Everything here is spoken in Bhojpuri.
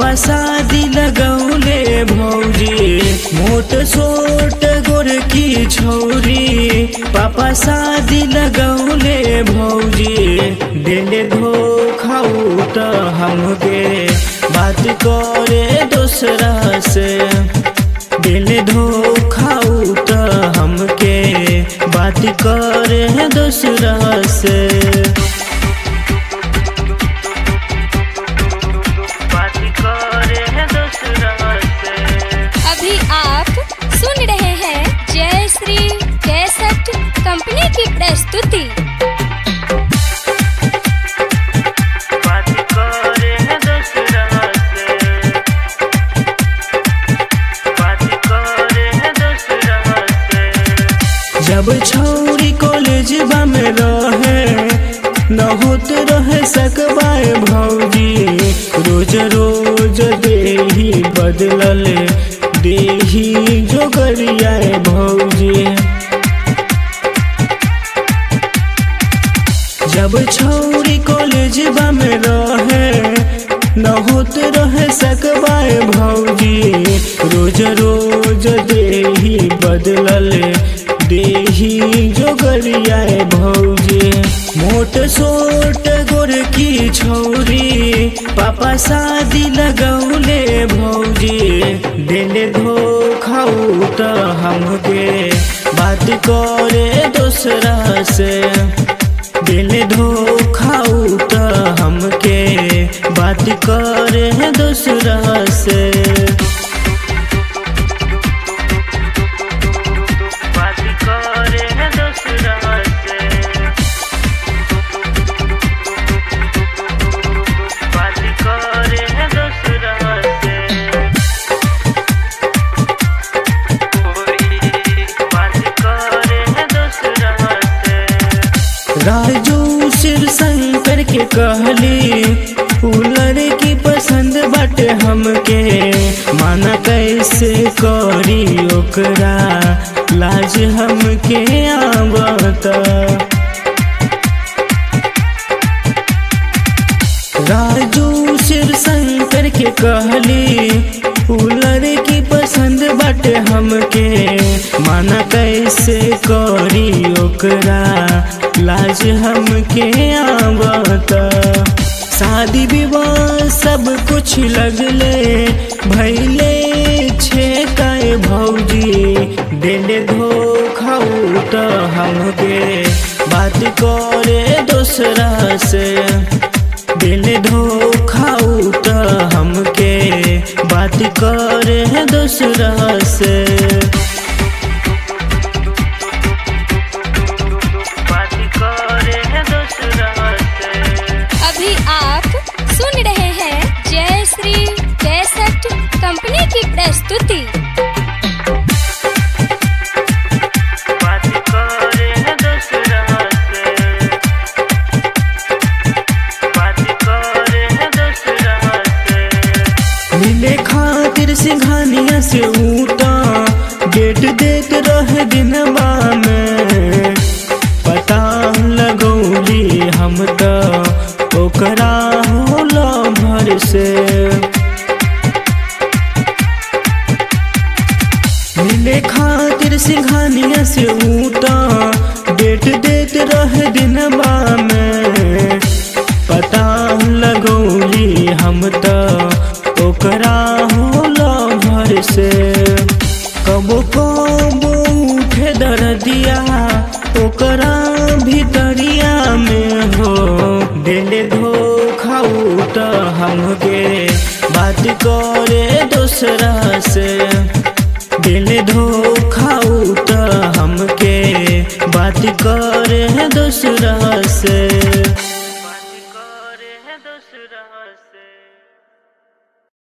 पापा शादी लगौले भौजी मोट सोट गोर की छौरी पापा शादी लगौले भौजी दिल धोखा त हमके बात करे दूसरा से दिल धोखा त हमके बात करे दूसरा से बात करे दूसरा से अभी आप सुन रहे हैं जय श्री कैसेट कंपनी की प्रस्तुति बात करे दूसरा से बात करे दूसरा से जब छौरी कॉलेज में रहे न होत रहे सकबाए भौजी रोज रोज देही बदलल देही जोगरियाए भौजी जब छौरी कॉलेज में रहे न होत रहे सकबाए भौजी रोज रोज देही बदलल देही जोगरियाए भौजी मोट सोट गोर की छौरी पापा शादी लगौले भौजी दिल धोखा त हमके बात करे दूसरा से दिल धोखा त हमके बात करे दूसरा से बात करे दूसरा से बात करे दूसरा से बात करे दूसरा से राजू शिव शंकर के कहली उ लड़की पसंद बाटे हमके माना कैसे करी ओकरा लाज हमके आवता राजू शिव शंकर के कहली उ लड़की पसंद बाटे हमके माना कैसे करी ओकरा लाज हमके आवता शादी विवाह सब कुछ लगले भैले छे काय भौजी दिल धोखा त हमके बात करे दूसरा से दिल धोखा त हमके बात करे दूसरा से बात करे दूसरा से अभी आप सुन रहे हैं जय श्री कैसेट कंपनी की प्रस्तुति बात करे दूसरा से बात करे दूसरा से मिले खातिर सिंघानिया से ऊटा गेट देत रहे दिनवा में पता लगौली हम तो ओकरा होला भर से मिले खातिर सिंघानिया से ऊटा डेट देत रहे दिनवा में पता लगौली हम तो ओकरा होला भर से कबो कबो उठे दर्दिया ओकरा भीतरिया में हो दिल धोखा त हमके बात करे दूसरा से दिल धोखा त हमके बात करे दूसरा से